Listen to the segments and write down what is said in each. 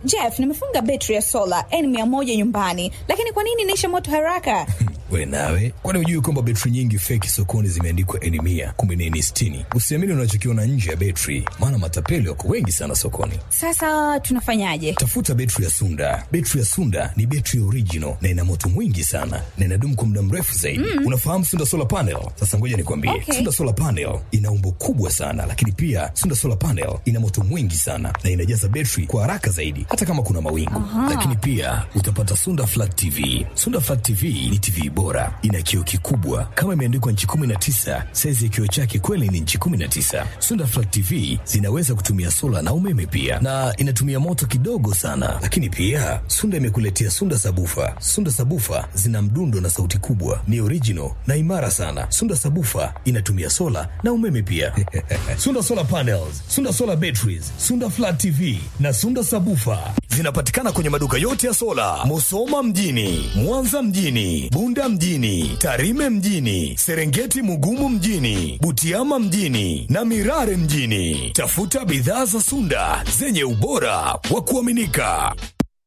Jeff, nimefunga betri ya sola N100 nyumbani, lakini kwa nini inaisha moto haraka? We nawe, kwani hujui kwamba betri nyingi feki sokoni zimeandikwa N mia kumbe ni N sitini? Usiamini unachokiona nje ya betri, maana matapeli wako wengi sana sokoni. Sasa tunafanyaje? Tafuta betri ya Sunda. Betri ya Sunda ni betri original na ina moto mwingi sana na inadumu kwa muda mrefu zaidi. Mm. Unafahamu Sunda solar panel? Sasa ngoja nikwambie, Okay. Sunda solar panel ina umbo kubwa sana, lakini pia Sunda solar panel ina moto mwingi sana na inajaza betri kwa haraka zaidi, hata kama kuna mawingu. Lakini pia utapata Sunda flat TV. Sunda flat TV ni TV bora, ina kioo kikubwa kama imeandikwa nchi 19. Saizi ya kioo chake kweli ni nchi 19. Sunda flat TV zinaweza kutumia sola na umeme pia, na inatumia moto kidogo sana. Lakini pia Sunda imekuletea Sunda sabufa. Sunda sabufa zina mdundo na sauti kubwa, ni original na imara sana. Sunda sabufa inatumia sola na umeme pia. Sunda solar panels, Sunda solar batteries, Sunda flat TV na Sunda sabufa zinapatikana kwenye maduka yote ya sola, Musoma mjini, Mwanza mjini, Bunda mjini, Tarime mjini, Serengeti Mugumu mjini, Butiama mjini na Mirare mjini. Tafuta bidhaa za Sunda zenye ubora wa kuaminika.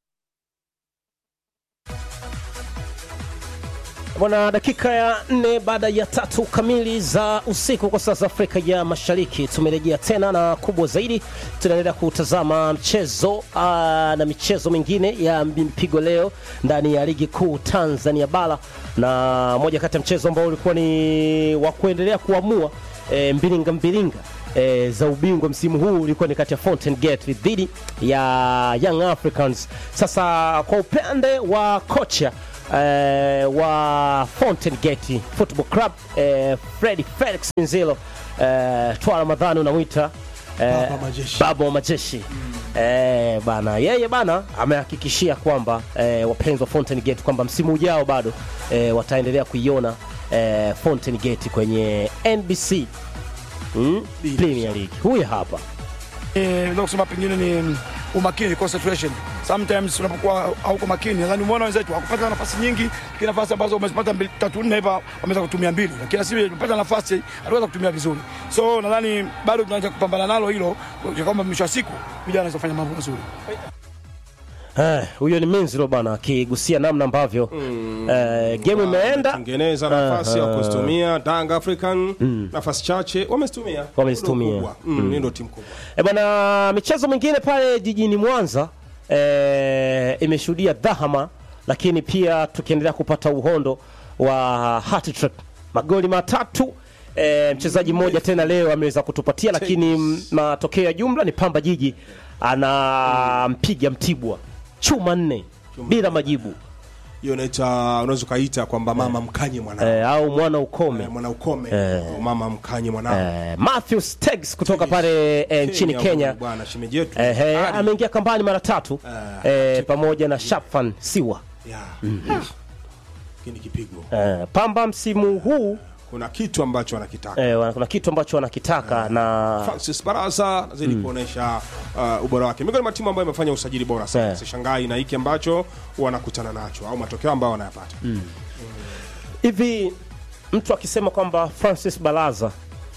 Bwana, dakika ya nne baada ya tatu kamili za usiku kwa saa za Afrika ya Mashariki, tumerejea tena na kubwa zaidi, tunaendelea kutazama mchezo aa, na michezo mingine ya mpigo leo ndani ya ligi kuu Tanzania bara, na moja kati ya mchezo ambao ulikuwa ni wa kuendelea kuamua e, mbilinga mbilinga e, za ubingwa msimu huu ulikuwa ni kati ya Fountain Gate dhidi ya Young Africans. Sasa kwa upande wa kocha eh, wa Fountain Gate Football Club eh, Freddy Felix Minzilo eh, Twa Ramadhani unamwita eh, Baba majeshi. baba wa majeshi eh, bana yeye bana amehakikishia kwamba eh, wapenzi wa Fountain Gate kwamba msimu ujao bado eh, wataendelea kuiona eh, Fountain Gate kwenye NBC mm, Premier League. Huyu hapa Eh, naweza kusema pengine ni umakini concentration. Sometimes unapokuwa hauko makini, nadhani umeona wenzetu hakupata nafasi nyingi, kila nafasi ambazo wamezipata mbili tatu nne hapa wameweza kutumia mbili, lakini sisi tumepata nafasi aliweza kutumia vizuri. So nadhani bado tunaweza kupambana nalo hilo, kwa kwamba mwisho wa siku vijana wanaweza kufanya mambo mazuri. Eh, huyo ni Minziro bana akigusia namna ambavyo eh, game imeenda tengeneza nafasi ya kuzitumia Dang African nafasi chache wamezitumia Wamezitumia. Ndio kubwa. Mm, hii ndio timu kubwa E bwana, michezo mingine pale jijini Mwanza e, imeshuhudia dhahama, lakini pia tukiendelea kupata uhondo wa hat-trick, magoli matatu. E, mchezaji mmoja tena leo ameweza kutupatia, lakini m- matokeo ya jumla ni Pamba Jiji anampiga Mtibwa chuma nne bila majibu hiyo inaita unaweza ukaita kwamba mama mkanye mwanao e, au mwana ukome Eh, mwana ukome au mama mkanye mwanao e, Matthew Steggs kutoka pale e, nchini Kenya bwana shemeji yetu Ehe, Ali. ameingia kambani mara tatu eh, pamoja na Shafan Siwa. Yeah. Lakini kipigo Eh, Pamba msimu huu kuna kitu ambacho anakitaka eh, wana- kuna kitu ambacho wanakitaka na Francis Barasa anazidi kuonesha uh, ubora wake. Miongoni mwa timu ambayo imefanya usajili bora sana. Eh. Sishangai na hiki ambacho wanakutana nacho au matokeo ambayo wanayapata. hivi mtu akisema kwamba Francis Balaza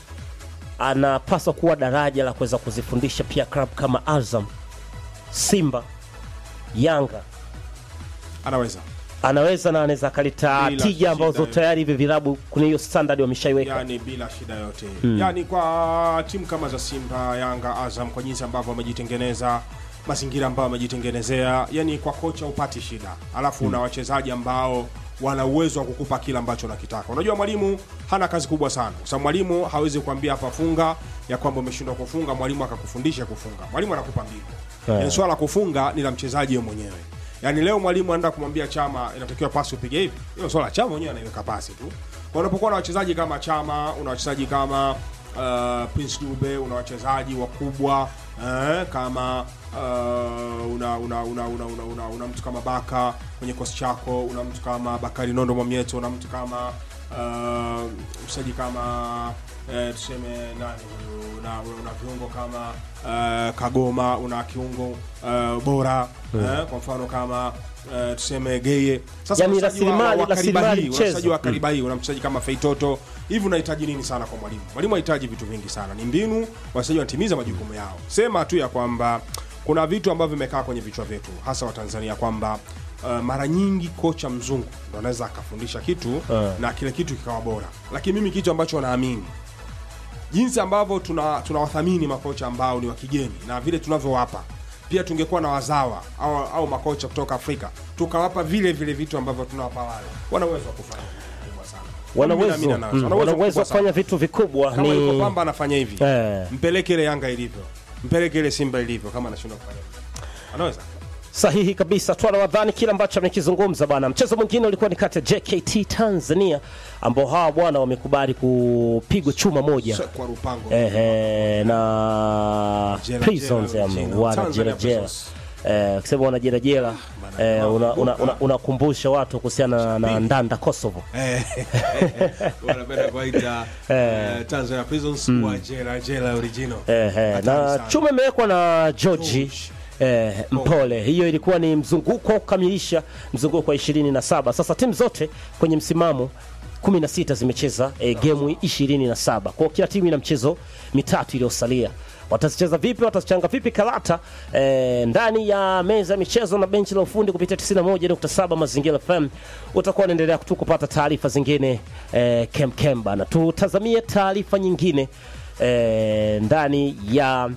anapaswa kuwa daraja la kuweza kuzifundisha pia club kama Azam, Simba, Yanga Anaweza. anaweza na anaweza akaleta Bila tija ambazo shida tayari hivi vilabu kuna hiyo standard wameshaiweka. yani bila shida yote yani kwa timu kama za Simba, Yanga, Azam kwa jinsi ambavyo wamejitengeneza mazingira ambayo wamejitengenezea, yani kwa kocha upati shida, alafu una wachezaji ambao wana uwezo wa kukupa kile ambacho unakitaka. Unajua mwalimu hana kazi kubwa sana, kwa sababu mwalimu hawezi kuambia hapa funga ya kwamba umeshindwa kufunga, mwalimu akakufundisha kufunga. Mwalimu anakupa mbinu Yeah. yani, swala la kufunga ni la mchezaji yeye mwenyewe. Yaani leo mwalimu anaenda kumwambia Chama inatakiwa pasi upige hivi, hiyo swala la Chama mwenyewe anaiweka pasi tu. Kwa unapokuwa na wachezaji kama Chama, una wachezaji kama uh, Prince Dube, una wachezaji wakubwa eh, kama uh, una, una, una, una, una, una, una mtu kama Baka kwenye kosi chako, una mtu kama Bakari Nondo Mwamieto, una mtu kama uh, mchezaji kama eh, tuseme nani huyu, una, una viungo kama uh, Kagoma, una kiungo uh, bora eh, kwa mfano kama uh, tuseme Geye. Sasa Yani wachezaji wa- rasilimali- wa kariba rasilimali hii, mchezo. wachezaji wa kariba hii, una mchezaji kama Feitoto hivi, unahitaji nini sana kwa mwalimu? Mwalimu hahitaji vitu vingi sana, ni mbinu, wachezaji wanatimiza majukumu yao. Sema tu ya kwamba kuna vitu ambavyo vimekaa kwenye vichwa vyetu hasa wa Tanzania kwamba uh, mara nyingi kocha mzungu ndo anaweza akafundisha kitu na kile kitu kikawa bora, lakini mimi kitu ambacho naamini jinsi ambavyo tuna tunawathamini makocha ambao ni wa kigeni na vile tunavyowapa pia tungekuwa na wazawa au, au makocha kutoka Afrika tukawapa vile vile vitu ambavyo tunawapa wale, wana uwezo wa kufanya vitu vikubwa sana. wana Mimi uwezo naamini anazo. mm, Wana wana uwezo uwezo wa mkubwa sana. kufanya vitu vikubwa kama yuko ni Pamba anafanya hivi Eh. mpeleke ile Yanga ilivyo, mpeleke ile Simba ilivyo, kama anashindwa kufanya hivyo anaweza. sahihi kabisa twana wadhani kile ambacho amekizungumza bwana mchezo mwingine ulikuwa ni kati ya jkt tanzania ambao hawa bwana wamekubali kupigwa chuma moja Sio kwa Rupango Ehe, na Jela, prisons jela, ya jela. wana Tanzania jerajera Prisons. ukisema wana jerajera bana, unakumbusha una, unakumbuka. una, unakumbusha watu kuhusiana na ndanda kosovo Eh, wanapenda kuwaita eh, Tanzania Prisons wa jela jela original. Ehe, Hatari na sana. chuma imewekwa na George George. eh, Mpole. Hiyo ilikuwa ni mzunguko wa kukamilisha mzunguko wa 27. Sasa timu zote kwenye msimamo 16 zimecheza eh, gemu 27. Kwa hiyo kila timu ina mchezo mitatu iliyosalia. Watazicheza vipi? Watazichanga vipi karata eh, ndani ya meza ya michezo na benchi la ufundi kupitia 91.7 Mazingira FM. Utakuwa unaendelea tu kupata taarifa zingine eh, kem bana. Tutazamie taarifa nyingine eh, ndani ya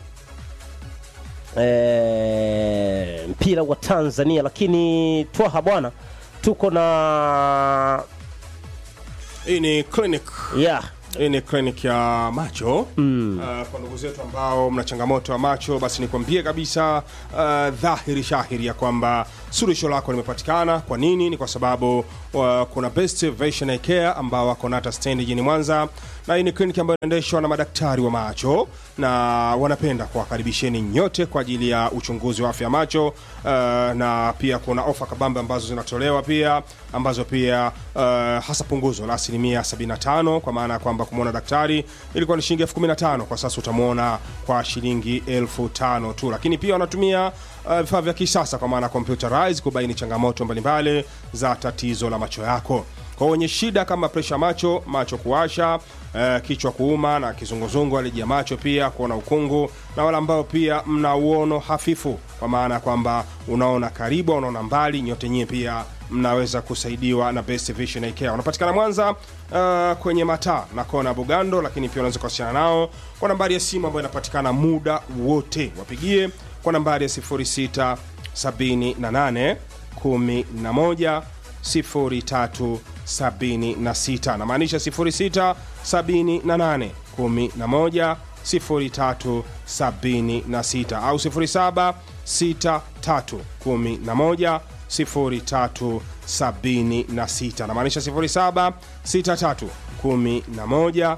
eh, mpira wa Tanzania, lakini twaha bwana, tuko na Hii ni clinic yeah, hii ni clinic ya macho mm. uh, kwa ndugu zetu ambao mna changamoto ya macho basi nikwambie kabisa uh, dhahiri shahiri ya kwamba suluhisho lako limepatikana kwa nini ni kwa sababu uh, kuna best vision Eye care ambao wako nata stand jijini mwanza na hii ni kliniki ambayo inaendeshwa na madaktari wa macho na wanapenda kuwakaribisheni nyote kwa ajili ya uchunguzi wa afya ya macho uh, na pia kuna ofa kabambe ambazo zinatolewa pia ambazo pia uh, hasa punguzo la asilimia 75 kwa maana ya kwamba kumwona daktari ilikuwa ni shilingi elfu 15 kwa sasa utamwona kwa shilingi elfu tano tu lakini pia wanatumia uh, vifaa vya kisasa kwa maana computerized kubaini changamoto mbalimbali za tatizo la macho yako kwa wenye shida kama presha macho macho kuwasha eh, kichwa kuuma na kizunguzungu aliji ya macho pia kuona ukungu na wale ambao pia mna uono hafifu kwa maana ya kwamba unaona karibu au unaona mbali nyote nyie pia mnaweza kusaidiwa na Best Vision Eye Care. Unapatikana Mwanza uh, kwenye mataa na kona Bugando, lakini pia unaweza kuwasiliana nao kwa nambari ya simu ambayo inapatikana muda wote. Wapigie kwa nambari ya 06 78 11 03 76 namaanisha 06 78 11 03 76 au 07 63 11 03 76 namaanisha 07 63 11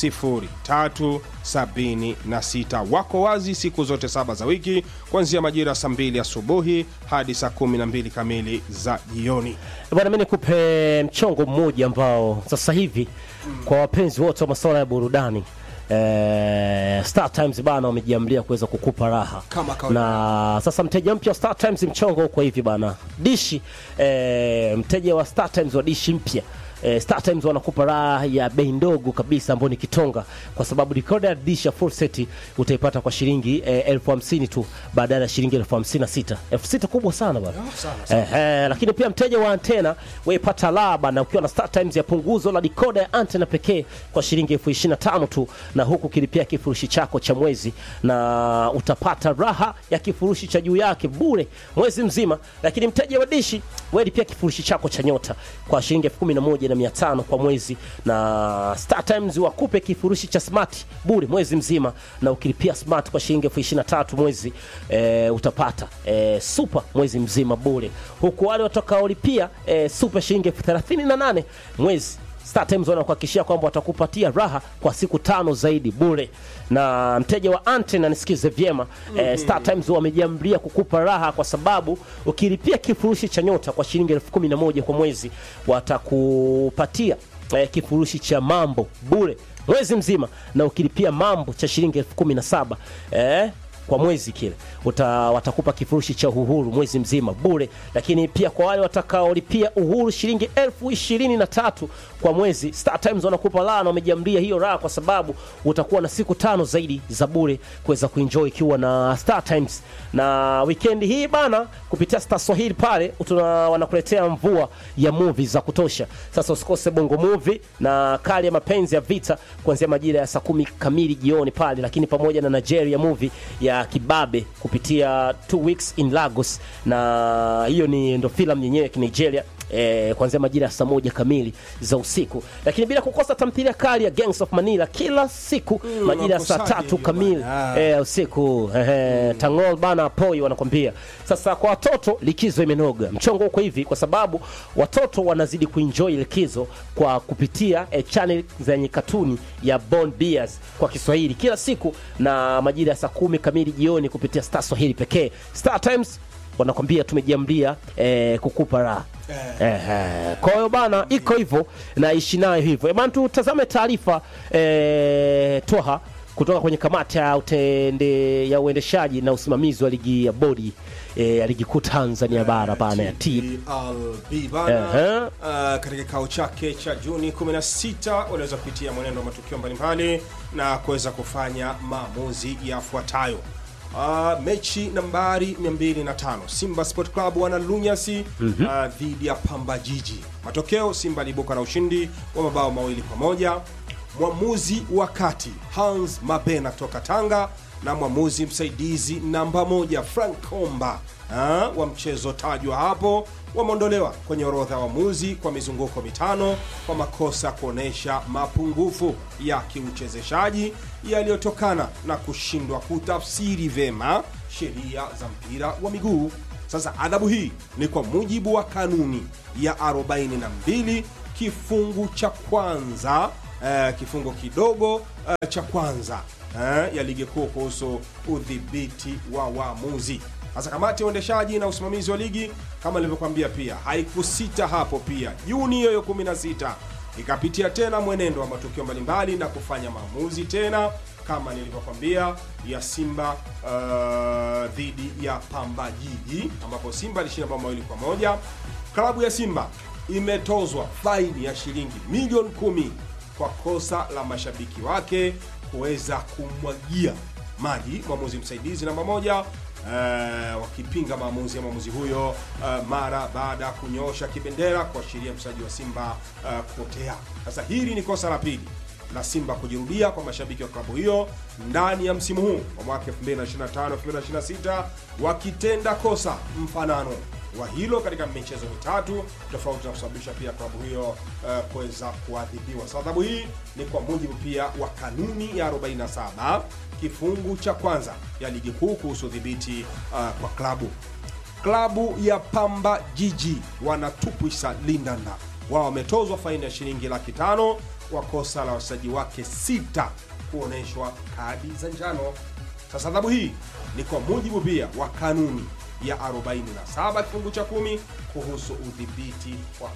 0376 wako wazi siku zote saba za wiki kuanzia majira ya saa 2 asubuhi hadi saa 12 kamili za jioni bwana, mimi nikupe mchongo mmoja ambao sasa hivi kwa wapenzi wote wa masuala ya burudani Eh, Star Times bana wamejiamlia kuweza kukupa raha Kama kawaida. na sasa mteja mpya wa Star Times mchongo uko hivi bana dishi eh, mteja wa Star Times wa dishi mpya eh, Star Times wanakupa raha ya bei ndogo kabisa ambayo ni kitonga kwa sababu decoder ya dish ya full set utaipata kwa shilingi eh, elfu hamsini tu badala ya shilingi elfu hamsini na sita elfu sita kubwa sana bana eh, eh, lakini pia mteja wa antena waipata raha bana ukiwa na Star Times ya punguzo la decoder ya antena pekee kwa shilingi elfu ishirini na tano tu na huku kilipia kifurushi chako cha mwezi na utapata raha ya kifurushi cha juu yake bure mwezi mzima lakini mteja wa dishi wewe lipia kifurushi chako cha nyota kwa shilingi elfu kumi na moja na mia tano kwa mwezi na Star Times wakupe kifurushi cha smart bure mwezi mzima na ukilipia smart kwa shilingi elfu ishirini na tatu mwezi e, utapata e, super mwezi mzima bure huku wale watakaolipia e, super shilingi elfu thelathini na nane mwezi Star Times wanakuhakikishia kwamba watakupatia raha kwa siku tano zaidi bure. Na mteja wa antena nisikize vyema eh, Star Times wamejiamlia kukupa raha kwa sababu ukilipia kifurushi cha nyota kwa shilingi elfu kumi na moja kwa mwezi watakupatia eh, kifurushi cha mambo bure mwezi mzima, na ukilipia mambo cha shilingi elfu kumi na saba eh, kwa mwezi kile uta, watakupa kifurushi cha uhuru mwezi mzima bure, lakini pia kwa wale watakaolipia uhuru shilingi elfu ishirini na tatu kwa mwezi, Star Times wanakupa raha na wamejiamlia hiyo raha kwa sababu utakuwa na siku tano zaidi za bure kuweza kuenjoy ikiwa na Star Times. Na weekend hii bana, kupitia Star Swahili pale tuna wanakuletea mvua ya movie za kutosha. Sasa usikose Bongo Movie na kali ya mapenzi ya vita kuanzia majira ya saa kumi kamili jioni pale, lakini pamoja na Nigeria movie ya Kibabe kupitia Two Weeks in Lagos, na hiyo ni ndo filamu yenyewe ya Kinigeria eh, kuanzia majira ya saa moja kamili za usiku, lakini bila kukosa tamthilia kali ya Gangs of Manila kila siku majira ya saa unakosaje tatu hiyo kamili bwana? eh, usiku eh, Tangol bana poi wanakwambia. Sasa kwa watoto likizo imenoga, mchongo uko hivi kwa sababu watoto wanazidi kuenjoy likizo kwa kupitia eh, channel zenye katuni ya Bond Bears kwa Kiswahili kila siku na majira ya saa kumi kamili jioni kupitia Star Swahili pekee. Star Times wanakwambia tumejiamlia eh, kukupa raha eh. Kwa hiyo bana, iko hivyo na ishi nayo hivyo Eh, bana. Tutazame taarifa eh, twaha kutoka kwenye kamati ya, utende, ya uendeshaji na usimamizi wa ligi ya bodi eh, ya ligi kuu Tanzania bara bana ya T TLB bana Ehe. uh, katika kikao chake cha Juni 16 waliweza kupitia mwenendo wa matukio mbalimbali na kuweza kufanya maamuzi yafuatayo. Uh, mechi nambari 205 Simba Sport Club wana lunyasi uh, dhidi ya Pamba Jiji. Matokeo, Simba aliibuka na ushindi wa mabao mawili kwa moja. Mwamuzi wa kati Hans Mabena kutoka Tanga na mwamuzi msaidizi namba moja Frank Komba ah, wa mchezo tajwa hapo wameondolewa kwenye orodha ya waamuzi kwa mizunguko mitano kwa makosa kuonyesha mapungufu ya kiuchezeshaji yaliyotokana na kushindwa kutafsiri vema sheria za mpira wa miguu. Sasa adhabu hii ni kwa mujibu wa kanuni ya 42 kifungu cha kwanza eh, kifungo kidogo eh, cha kwanza eh, ya ligi kuu kuhusu udhibiti wa waamuzi. Sasa kamati ya uendeshaji na usimamizi wa ligi kama nilivyokuambia, pia haikusita hapo. Pia Juni hiyo 16 ikapitia tena mwenendo wa matukio mbalimbali na kufanya maamuzi tena kama nilivyokwambia ya Simba uh, dhidi ya Pamba Jiji ambapo Simba alishinda bao mawili kwa moja. Klabu ya Simba imetozwa faini ya shilingi milioni kumi kwa kosa la mashabiki wake kuweza kumwagia maji mwamuzi msaidizi namba moja eh, wakipinga maamuzi ya mwamuzi huyo eh, mara baada ya kunyoosha kibendera kuashiria mchezaji wa Simba eh, kupotea. Sasa hili ni kosa la pili la Simba kujirudia kwa mashabiki wa klabu hiyo ndani ya msimu huu wa mwaka 2025 2026 wakitenda kosa mfanano wa hilo katika michezo mitatu tofauti na kusababisha pia klabu hiyo uh, kuweza kuadhibiwa. So, adhabu hii ni kwa mujibu pia wa kanuni ya 47 kifungu cha kwanza ya ligi kuu kuhusu udhibiti uh, kwa klabu. Klabu ya Pamba Jiji wanatupwisa Lindanda, wao wametozwa faini ya shilingi laki tano kwa kosa la wachezaji wake sita kuonyeshwa kadi za njano. Sasa adhabu hii ni kwa mujibu pia wa kanuni ya 47 kifungu cha kumi kuhusu udhibiti wa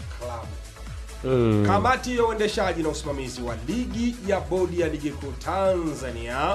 klabu. Kamati ya uendeshaji na usimamizi wa ligi ya bodi ya ligi kuu Tanzania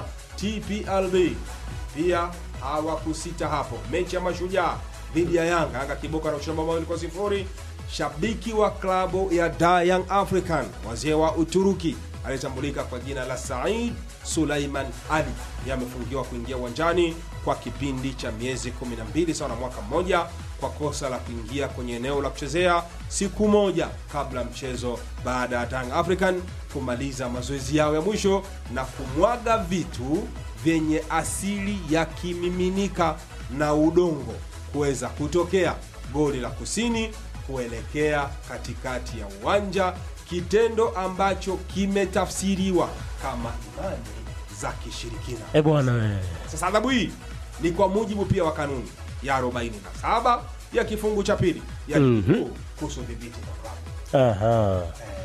TPLB pia hawakusita hapo. Mechi ya Mashujaa dhidi ya Yanga, Yanga kiboka na ushindi mawili kwa sifuri. Shabiki wa klabu ya Da Young African wazee wa Uturuki aliyetambulika kwa jina la Said Suleiman Ali yamefungiwa kuingia uwanjani kwa kipindi cha miezi 12 sawa na mwaka mmoja kwa kosa la kuingia kwenye eneo la kuchezea siku moja kabla ya mchezo baada ya Young African kumaliza mazoezi yao ya mwisho na kumwaga vitu vyenye asili ya kimiminika na udongo kuweza kutokea goli la kusini kuelekea katikati ya uwanja, kitendo ambacho kimetafsiriwa kama imani za kishirikina. eh bwana eh. Sasa adhabu hii ni kwa mujibu pia wa kanuni ya 47 ya kifungu cha pili ya ligi kuu kuhusu udhibiti wa klabu. Aha.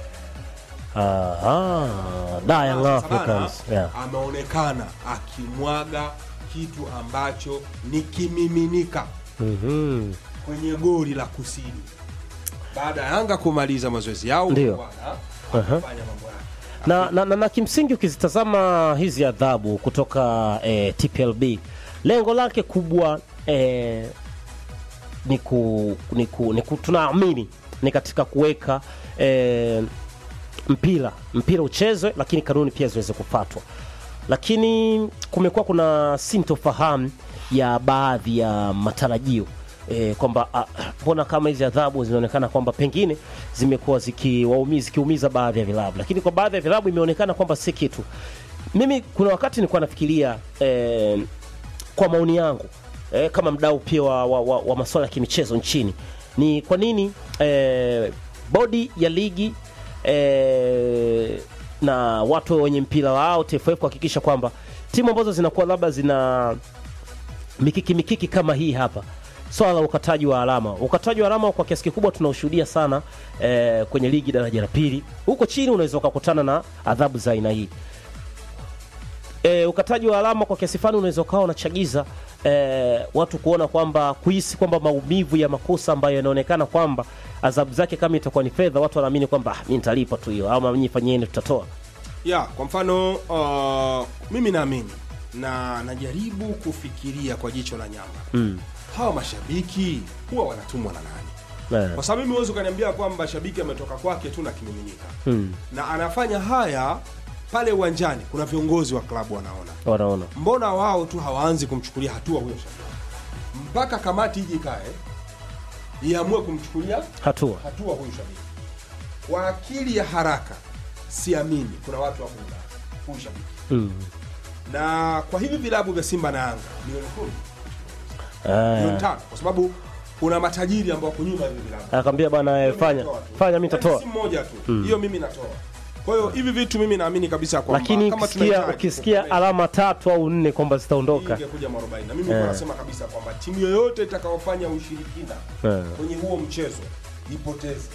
Aha. Da Young Sasa bana, Africans. Yeah. ameonekana akimwaga kitu ambacho ni kimiminika Mhm. kwenye goli la kusini baada ya Yanga kumaliza mazoezi yao Ndio. bwana, Aha. akafanya mambo yake. na, na, na, na kimsingi ukizitazama hizi adhabu kutoka eh, TPLB lengo lake kubwa eh, ni ku, ni ku, ni ku, tunaamini ni katika kuweka eh, mpira mpira uchezwe, lakini kanuni pia ziweze kufuatwa. Lakini kumekuwa kuna sintofahamu ya baadhi ya matarajio e, kwamba ah, mbona kama hizi adhabu zinaonekana kwamba pengine zimekuwa zikiwaumiza zikiumiza baadhi ya vilabu, lakini kwa baadhi ya vilabu imeonekana kwamba si kitu. Mimi kuna wakati nilikuwa nafikiria eh, kwa maoni yangu eh, kama mdau pia wa, wa, wa, wa masuala ya kimichezo nchini ni kwa nini eh, bodi ya ligi eh, na watu wenye mpira wao TFF kuhakikisha kwamba timu ambazo zinakuwa labda zina mikiki mikiki kama hii hapa swala la ukataji wa alama ukataji wa alama kwa kiasi kikubwa tunaushuhudia sana eh, kwenye ligi daraja la pili huko chini unaweza ukakutana na adhabu za aina hii e, ukataji wa alama kwa kiasi fulani unaweza ukawa unachagiza e, watu kuona kwamba kuhisi kwamba maumivu ya makosa ambayo yanaonekana kwamba adhabu zake kama itakuwa ni fedha, watu wanaamini kwamba ah, mi nitalipa tu hiyo, ama nyinyi fanyeni, tutatoa. ya kwa mfano uh, mimi naamini na najaribu kufikiria kwa jicho la nyama Mm. hawa mashabiki huwa wanatumwa na nani Eh, kwa sababu mimi huwezi ukaniambia kwamba shabiki ametoka kwake tu na kimiminika mm, na anafanya haya pale uwanjani kuna viongozi wa klabu wanaona wanaona mbona wao tu hawaanzi kumchukulia hatua huyo shabiki mpaka kamati ije ikae iamue kumchukulia hatua hatua huyu shabiki kwa akili ya haraka siamini kuna watu wako Ulaya huyu shabiki mm. na kwa hivi vilabu vya simba na yanga milioni kumi milioni Eh, tano kwa sababu kuna matajiri ambao wako nyuma ya hivi vilabu akamwambia bwana, eh, fanya fanya, mi nitatoa. si mmoja tu hiyo mimi natoa kwa hiyo hivi vitu mimi naamini kabisa kwamba Lakini kama ukisikia tunahitaji ukisikia kukomesha, alama tatu au nne kwamba hii zitaondoka ingekuja mwarobaini na mimi yeah. nasema kabisa kwamba timu yoyote itakayofanya ushirikina Eh. kwenye huo mchezo ipoteze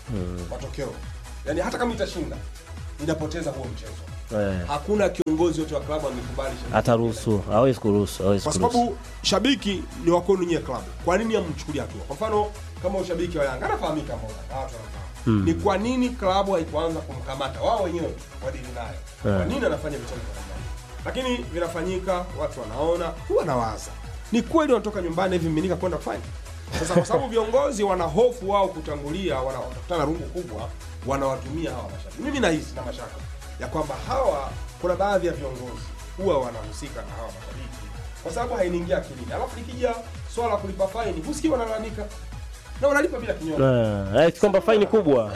matokeo yaani hata kama itashinda inapoteza huo mchezo eh, hakuna kiongozi wote wa klabu amekubali shabiki ataruhusu, hawezi kuruhusu, hawezi kwa kuruhusu. sababu shabiki ni wa kwenu nyie klabu kwa nini amchukulia hatua kwa mfano kama ushabiki wa yanga anafahamika mbona na watu wanafahamu ni kwa nini klabu haikuanza kumkamata wao wenyewe tu wadili naye kwa nini anafanya vitendo vya namna hii? lakini vinafanyika watu wanaona huwa nawaza ni kweli wanatoka nyumbani hivi miminika kwenda kufanya sasa kwa sababu viongozi wana hofu wao kutangulia wana- watakutana rungu kubwa wanawatumia hawa mashabiki mimi nahisi na mashaka ya kwamba hawa kuna baadhi ya viongozi huwa wanahusika na hawa mashabiki kwa sababu hainiingia akilini alafu likija swala la kulipa faini husikii wanalalamika na wanalipa bila kinyongo Eh, eh, kwamba faini kubwa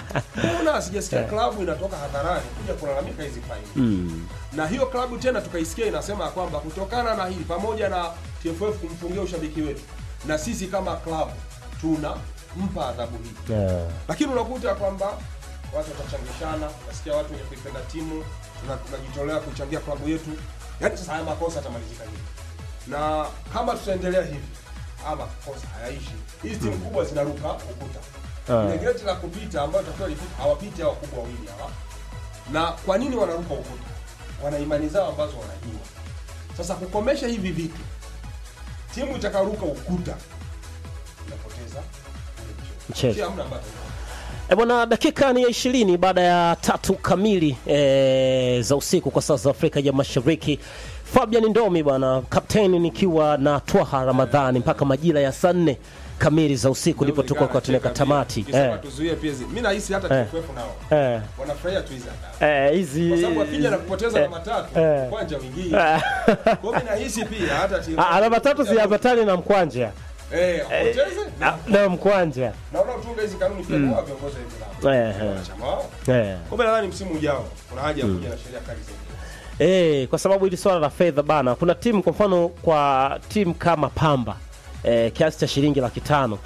mbona sijasikia klabu inatoka hadharani kuja kulalamika hizi faini mm. na hiyo klabu tena tukaisikia inasema ya kwamba kutokana na hili pamoja na TFF kumfungia ushabiki wetu na sisi kama klabu tuna mpa adhabu hii eh, lakini unakuta kwamba watu watachangishana nasikia watu wenye kuipenda timu tuna- tunajitolea kuichangia klabu yetu yaani sasa haya makosa yatamalizika hivi na kama tutaendelea hivi haya makosa hayaishi hizi timu kubwa zinaruka ukuta Ah. ile geti la kupita ambayo takiwa lipita hawapiti hawa kubwa wawili hawa na kwa nini wanaruka ukuta wana imani zao ambazo wanajua sasa kukomesha hivi vitu timu itakaruka ukuta inapoteza ule Mchezo. Si hamna ambacho E bwana, dakika ni ya ishirini baada ya tatu kamili e, za usiku kwa saa za Afrika ya Mashariki. Fabian Ndomi bwana, kapteni nikiwa na Twaha Ramadhani mpaka majira ya saa nne kamili za usiku ndipo tuko kwa tuneka tamati Ukisema eh, tuzuie pia hizi. Mimi nahisi hata Eh. TFF nao eh, wanafurahia tu hizi adhabu. eh, hizi Kwa sababu akija na kupoteza eh, alama tatu, eh. kwanja wingine. Kwa hiyo mimi nahisi pia hata TFF. Ah, alama tatu ziambatane na mkwanja Eh, apoteze Ah, na na mkwanja na unaotunga hizi kanuni pia kwa viongozi wa hivi vilabu. eh, eh, Wanachama wao. eh. Kwa hiyo nadhani msimu ujao kuna haja ya kuja na sheria kali zaidi. Eh, kwa sababu hili swala la fedha bana, kuna timu kwa mfano, kwa timu kama Pamba eh, kiasi cha shilingi laki tano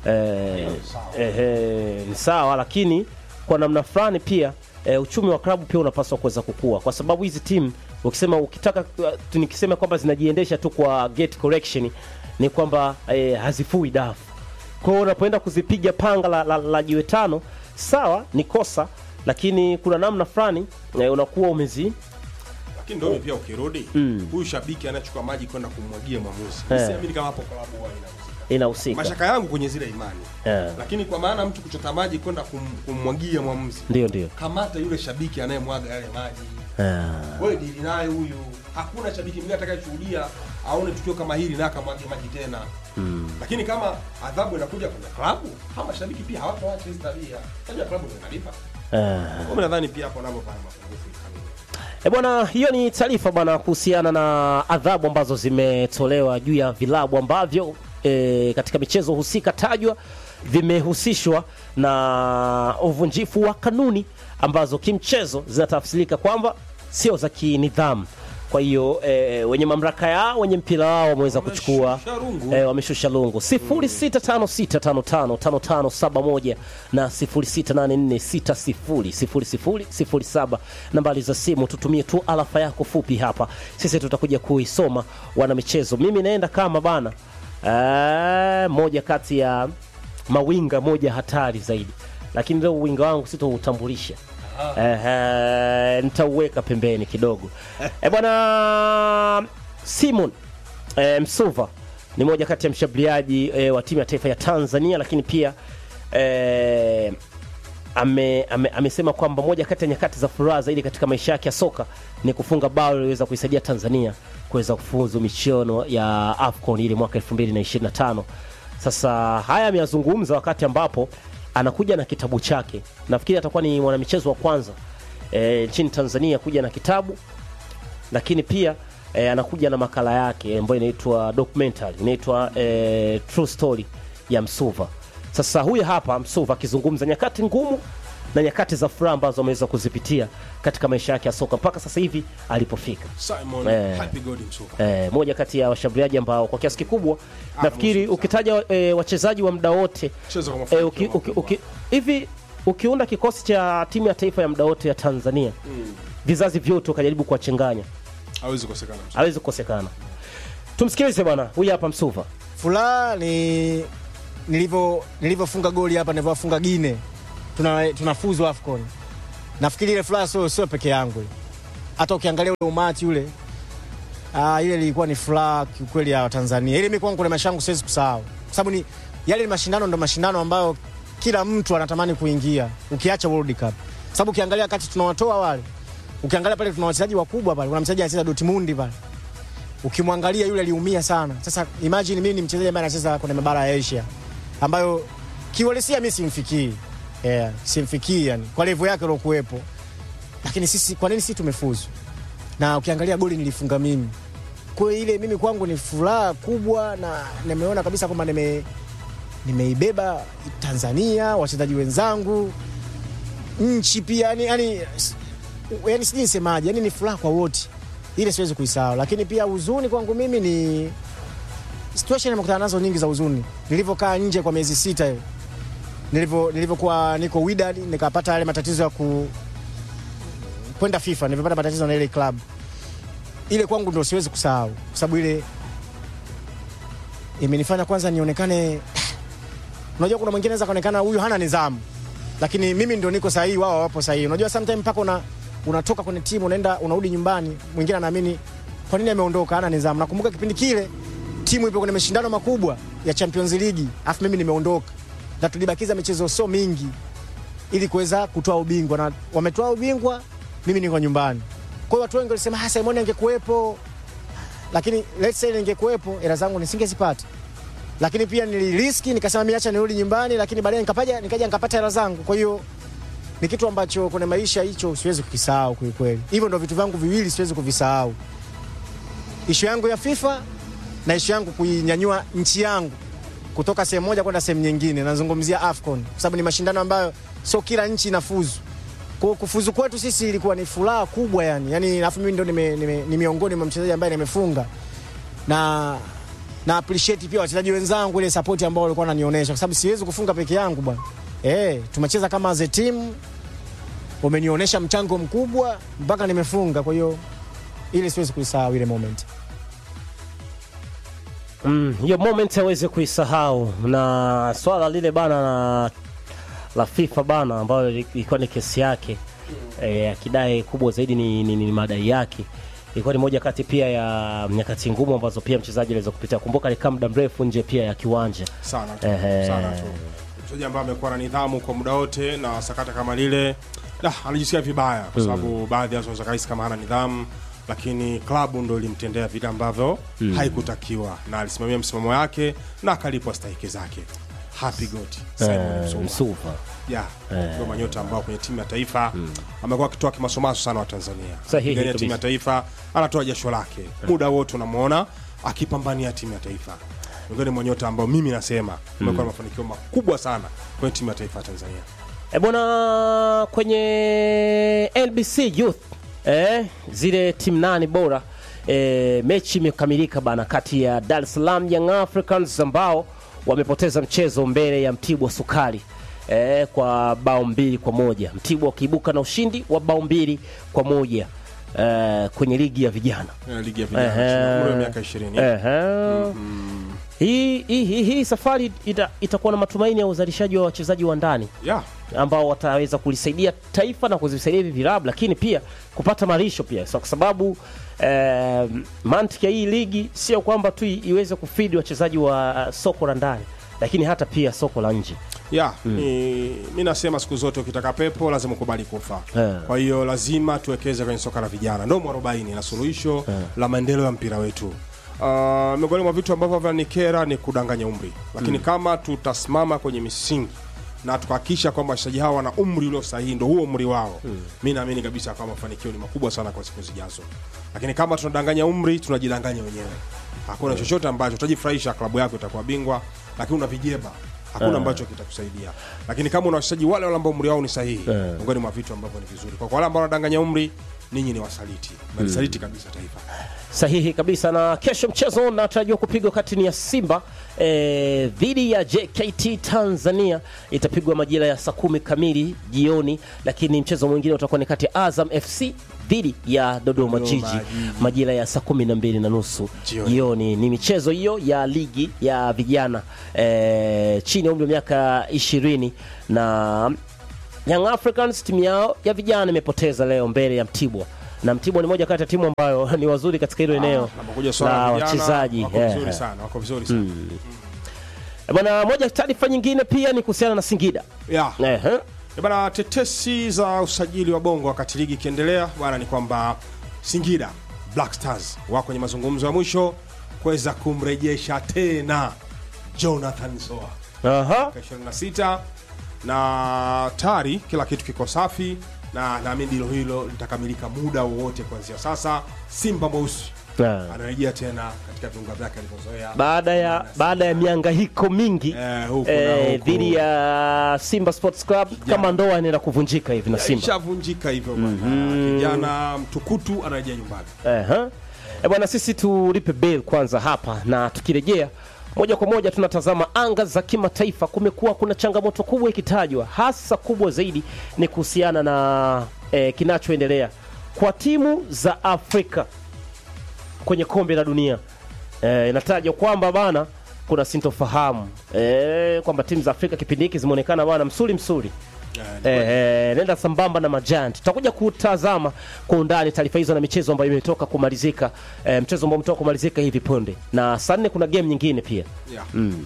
eh, eh, eh, ni sawa, lakini kwa namna fulani pia eh, uchumi wa klabu pia unapaswa kuweza kukua, kwa sababu hizi timu ukisema, ukitaka tu nikisema kwamba zinajiendesha tu kwa gate correction ni kwamba eh, hazifui dafu. Kwa hiyo unapoenda kuzipiga panga la, la, la jiwe tano, sawa, ni kosa, lakini kuna namna fulani eh, unakuwa umezi Lakini ndio pia ukirudi, huyu shabiki anachukua maji kwenda kumwagia mwamuzi. Eh. Siamini kama hapo klabu huwa inahusika. inahusika Mashaka yangu kwenye zile imani. Eh. Lakini kwa maana mtu kuchota maji kwenda kum, kummwagia mwamuzi. ndio ndio Kamata yule shabiki anayemwaga yale maji. Eh, wewe dili naye huyu. Hakuna shabiki mwingine atakayeshuhudia aone tukio kama hili na akamwage maji tena lakini kama adhabu inakuja kwenye klabu hawa mashabiki pia hawatoacha hizi tabia unajua klabu ndio inalipa Eh. kwa nadhani pia hapo napo pana mapungufu ya kanuni E bwana, hiyo ni taarifa bwana kuhusiana na adhabu ambazo zimetolewa juu ya vilabu ambavyo e, katika michezo husika tajwa vimehusishwa na uvunjifu wa kanuni ambazo kimchezo zinatafsirika kwamba sio za kinidhamu. Kwa hiyo e, wenye mamlaka yao wenye mpira wao wameweza kuchukua Wameshusha rungu. e, wameshusha lungu 0656555571 na 0684600007 nambari za simu tutumie tu alafa yako fupi hapa sisi tutakuja kuisoma wana michezo mimi naenda kama bana e, moja kati ya mawinga moja hatari zaidi lakini leo uwinga wangu sitoutambulisha Ehe, nitauweka pembeni kidogo e bwana simon e, msuva ni moja kati ya mshambuliaji e, wa timu ya taifa ya tanzania lakini pia e, ame, ame, amesema kwamba moja kati ya nyakati za furaha zaidi katika maisha yake ya soka ni kufunga bao liliweza kuisaidia tanzania kuweza kufuzu michuano ya afcon ile mwaka 2025 sasa haya ameyazungumza wakati ambapo anakuja na kitabu chake nafikiri atakuwa ni mwanamichezo wa kwanza e, nchini tanzania kuja na kitabu lakini pia e, anakuja na makala yake ambayo inaitwa documentary inaitwa e, true story ya msuva sasa huyu hapa msuva akizungumza nyakati ngumu na nyakati za furaha ambazo ameweza kuzipitia katika maisha yake ya soka mpaka sasa hivi alipofika Simon Eh. Happy God Msuva e, moja kati ya washambuliaji ambao kwa kiasi kikubwa nafikiri ukitaja e, wachezaji wa muda wote Cheza kwa e, mafanikio uki, uki, makubwa. uki, hivi ukiunda kikosi cha timu ya taifa ya muda wote ya tanzania vizazi vyote ukajaribu kuwachanganya hawezi kukosekana Msuva. hawezi kukosekana tumsikilize bwana huyu hapa msuva furaha ni nilivyo nilivyofunga goli hapa nilivyofunga Gine tuna tunafuzu Afcon. Nafikiri ile furaha sio sio peke yangu. ile. Hata ukiangalia ule umati ule ah, ile ilikuwa ni furaha kiukweli ya Tanzania. Ile mimi kwangu kuna maisha yangu siwezi kusahau. Kwa sababu ni yale ni mashindano ndo mashindano ambayo kila mtu anatamani kuingia ukiacha World Cup. Sababu ukiangalia kati tunawatoa wale. Ukiangalia pale tuna wachezaji wakubwa pale. Kuna mchezaji anacheza Dortmund pale ukimwangalia yule aliumia sana. Sasa imagine mimi ni mchezaji ambaye anacheza kwenye mabara ya Asia ambayo kiuhalisia mimi simfikii. Yeah, simfikii yani kwa level yake iliyokuwepo. Lakini sisi kwa nini sisi tumefuzu? Na ukiangalia goli nilifunga mimi. Kwa hiyo ile mimi kwangu ni furaha kubwa na nimeona kabisa kwamba nime nimeibeba Tanzania, wachezaji wenzangu, nchi pia yani yani yani sijui nisemaje, yani ni furaha kwa wote ile siwezi kuisahau, lakini pia huzuni kwangu mimi ni situation nimekutana nazo nyingi za huzuni. Nilivyokaa nje kwa miezi sita hiyo, nilivyo nilivyokuwa niko Wydad nikapata yale matatizo ya ku kwenda FIFA, nilipata matatizo na ile club ile, kwangu ndio siwezi kusahau, kwa sababu ile imenifanya kwanza nionekane. Unajua, kuna mwingine anaweza kaonekana huyu hana nidhamu, lakini mimi ndio niko sahihi, wao wapo sahihi. Unajua sometimes mpaka una unatoka kwenye timu unaenda unarudi nyumbani, mwingine anaamini kwa nini ameondoka, hana nidhamu. Nakumbuka kipindi kile timu ipo kwenye mashindano makubwa ya Champions League, afu mimi nimeondoka na tulibakiza michezo so mingi ili kuweza kutoa ubingwa, na wametoa ubingwa, mimi niko nyumbani. Kwa hiyo watu wengi walisema ah, Simon angekuwepo, lakini let's say ningekuwepo, hela zangu nisingezipata lakini pia niliriski nikasema mimi acha nirudi nyumbani, lakini baadaye nikapaja nikaja nikapata hela zangu. Kwa hiyo ni kitu ambacho kwenye maisha hicho siwezi kukisahau kwa kweli. Hivyo ndio vitu vyangu viwili siwezi kuvisahau, ishu yangu ya FIFA na ishu yangu kuinyanyua nchi yangu kutoka sehemu moja kwenda sehemu nyingine. Nazungumzia AFCON kwa sababu ni mashindano ambayo sio kila nchi inafuzu. Kwa hiyo kufuzu kwetu sisi ilikuwa ni furaha kubwa yani. Yani alafu mimi ndio nime, nime, ni miongoni mwa mchezaji ambaye nimefunga na na appreciate pia wachezaji wenzangu ile support ambao walikuwa wananionyesha, kwa sababu siwezi kufunga peke yangu bwana. Eh, tumecheza kama as a team, wamenionyesha mchango mkubwa mpaka nimefunga. Kwa hiyo ile siwezi kuisahau ile moment. Mm, hiyo moment aweze kuisahau na swala lile bana la, la FIFA bana ambayo ilikuwa ni kesi yake eh, akidai kubwa zaidi ni, ni, ni madai yake ilikuwa ni moja kati pia ya nyakati ngumu ambazo pia mchezaji aliweza kupitia. Kumbuka alikaa muda mrefu nje pia ya kiwanja. sana tu, Ehe. sana tu. Mchezaji ambaye amekuwa na nidhamu kwa muda wote na sakata kama lile da, anajisikia vibaya kwa sababu baadhi ya watu wanaweza kahisi kama hana nidhamu, lakini klabu ndo ilimtendea vile ambavyo haikutakiwa na alisimamia msimamo yake na akalipwa stahiki zake happy goat Simon Eh, Msuva Msuva. yeah. ndio manyota ambao kwenye timu ya taifa amekuwa akitoa kimasomaso sana wa Tanzania Sahihi Kupigania kabisa. timu ya taifa anatoa jasho lake muda wote unamwona akipambania timu ya taifa miongoni mwa nyota ambao mimi nasema amekuwa na mafanikio makubwa sana kwenye timu ya taifa ya Tanzania E bwana, kwenye LBC Youth eh, zile timu nane bora eh, mechi imekamilika bana kati ya Dar es Salaam Young Africans ambao wamepoteza mchezo mbele ya Mtibwa Sukari eh, kwa bao mbili kwa moja. Mtibwa wakiibuka na ushindi wa bao mbili kwa moja eh, kwenye ligi ya vijana Eh, ligi ya vijana Ehe. chini ya umri wa miaka 20 Ehe. Hii hii hii hii safari ita, itakuwa na matumaini ya uzalishaji wa wachezaji wa ndani yeah. ambao wataweza kulisaidia taifa na kuvisaidia hivi vilabu, lakini pia kupata malisho pia so, kwa sababu eh, mantiki ya hii ligi sio kwamba tu i- iweze kufidi wachezaji wa soko la ndani, lakini hata pia soko la nje. ya ni, mi nasema siku zote ukitaka pepo lazima ukubali kufa Eh. kwa hiyo lazima tuwekeze kwenye soka la vijana ndo mwarobaini na suluhisho la maendeleo ya mpira wetu Uh, miongoni mwa vitu ambavyo vyanikera ni kudanganya umri lakini kama tutasimama kwenye misingi na tukahakikisha kwamba wachezaji hawa wana umri ulio sahihi ndo huo umri wao mi naamini kabisa kwamba mafanikio ni makubwa sana kwa siku zijazo lakini kama tunadanganya umri tunajidanganya wenyewe hakuna chochote ambacho utajifurahisha klabu yako itakuwa bingwa lakini una vijeba hakuna ambacho kitakusaidia lakini kama una wachezaji wale wale ambao umri wao ni sahihi miongoni mwa vitu ambavyo ni vizuri kwa kwa wale ambao wanadanganya umri ninyi ni wasaliti malisaliti kabisa taifa Sahihi kabisa. Na kesho mchezo unatarajiwa kupigwa kati ni ya Simba eh, dhidi ya JKT Tanzania, itapigwa majira ya saa kumi kamili jioni, lakini mchezo mwingine utakuwa ni kati ya Azam FC dhidi ya Dodoma Dodoma Jiji Jiji. majira ya saa kumi na mbili na nusu Jioni. jioni. Ni michezo hiyo ya ligi ya vijana eh, chini ya umri wa miaka ishirini na Young Africans timu yao ya vijana imepoteza leo mbele ya Mtibwa na Mtibwa ni moja kati ya timu ambayo ni wazuri katika hilo eneo napokuja swala la la vijana wachezaji wako eh, vizuri sana wako vizuri sana eh. Bwana, moja taarifa nyingine pia ni kuhusiana na Singida yeah. eh, eh. Eh, Bana, tetesi za usajili wa Bongo wakati ligi ikiendelea bwana, ni kwamba Singida Black Stars wako kwenye mazungumzo ya mwisho kuweza kumrejesha tena Jonathan Soa Aha. mwaka 26 na tayari kila kitu kiko safi na naamini dilo hilo litakamilika muda wowote kuanzia sasa. Simba mweusi Ah. anarejea tena katika viunga vyake alivyozoea baada ya baada ya miangahiko mingi Eh, huku na eh, huku. dhidi ya Simba Sports Club kama ndoa inaenda kuvunjika hivi na Simba ishavunjika hivyo bwana. Kijana mtukutu anarejea nyumbani. Ehe. E bwana, sisi tulipe bill kwanza hapa, na tukirejea moja kwa moja tunatazama anga za kimataifa. Kumekuwa kuna changamoto kubwa ikitajwa, hasa kubwa zaidi ni kuhusiana na eh, kinachoendelea kwa timu za Afrika kwenye kombe la dunia. Eh, inatajwa kwamba bana kuna sintofahamu eh, kwamba timu za Afrika kipindi hiki zimeonekana bana msuli msuli Eh, eh, nenda sambamba na majanti. Tutakuja kutazama kwa undani taarifa hizo na michezo ambayo imetoka kumalizika, eh, mchezo ambao umetoka kumalizika hivi punde, na saa nne kuna game nyingine pia. Yeah.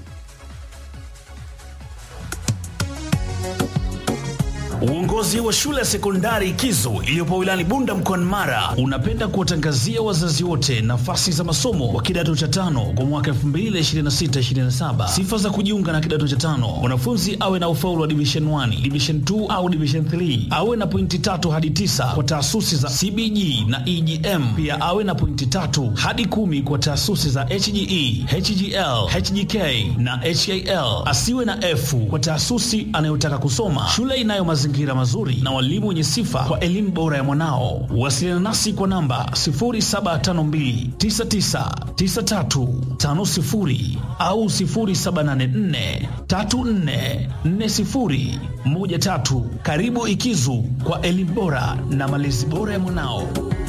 Uongozi wa shule ya sekondari Kizo iliyopo wilayani Bunda mkoani Mara unapenda kuwatangazia wazazi wote nafasi za masomo wa kidato cha tano kwa mwaka 2026-2027. Sifa za kujiunga na kidato cha tano: mwanafunzi awe na ufaulu wa division 1, division 2 au division 3, awe na pointi tatu hadi tisa kwa taasisi za CBG na EGM, pia awe na pointi tatu hadi kumi kwa taasisi za HGE, HGL, HGK na HAL. Asiwe na F kwa taasisi anayotaka kusoma. Shule inayo mazingira mazuri na walimu wenye sifa kwa elimu bora ya mwanao. Wasiliana nasi kwa namba 0752999350 au 0784344013. Karibu Ikizu kwa elimu bora na malezi bora ya mwanao.